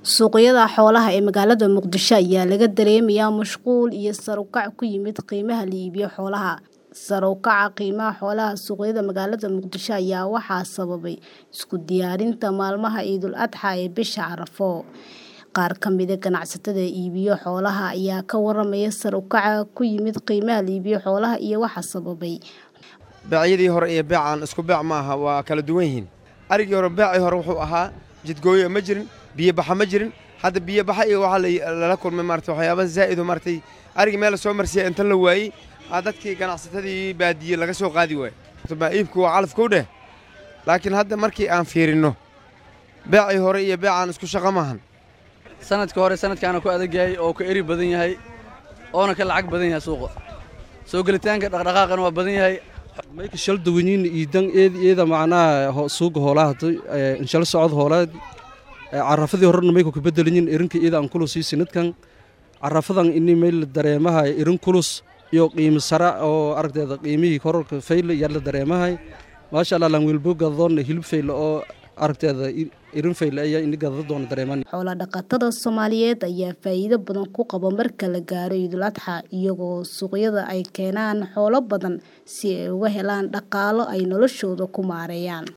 Suuqyada xoolaha ee magaalada Muqdisho ayaa laga dareemayaa mashquul iyo sare u kac ku yimid qiimaha la iibiyo xoolaha. Sare u kaca qiimaha xoolaha suuqyada magaalada Muqdisho ayaa waxaa sababay isku diyaarinta maalmaha Ciidul Adxaa ee bisha Carafo. Qaar ka mid ah ganacsatada iibiyo xoolaha ayaa ka waramaya sare u kaca ku yimid qiimaha la iibiyo xoolaha iyo waxa sababay. Beecyadii hore iyo beecaan isku beec ma aha waa kala duwan yihiin. Arigii hore beecii hore wuxuu ahaa jidgooyo ma jirin biyo baxa ma jirin hadda biyo baxa iyo waxaa lala kulmay maarata waxyaaba zaa'id oo maaragtay arigii meel soo marsiyay inta la waayey aa dadkii ganacsatadii baadiye laga soo qaadi waayo baa iibku waa calafkow dheh laakiin hadda markii aan fiirinno beecii hore iyo beecaan isku shaqo maahan sanadka hore sanadkaana ku adag yahay oo ka eri badan yahay oona ka lacag badan yahay suuqa soo gelitaanka dhaqdhaqaaqana waa badan yahay mayka shal duwanyiin iidan eed eeda macnaha suuga hoolaha inshal socod hoolaad carafadii horena mayka ku bedelinyin irinka eeda aan kulus ii sinadkan carafadan ini mayl dareemahay irin kulus iyo qiimo sara oo aragteeda qiimihii kororka fayle yaa la dareemahay maasha allah lan wilbo gadadoona hilib fayle oo aragteeda irin fayle ayaa ini gadada doona dareeman Xoolo dhaqatada Soomaaliyeed ayaa faa'iido badan ku qaba marka la gaaro Ciidul Adxaa iyagoo suuqyada ay keenaan xoolo badan si ay uga helaan dhaqaalo ay noloshooda ku maareeyaan.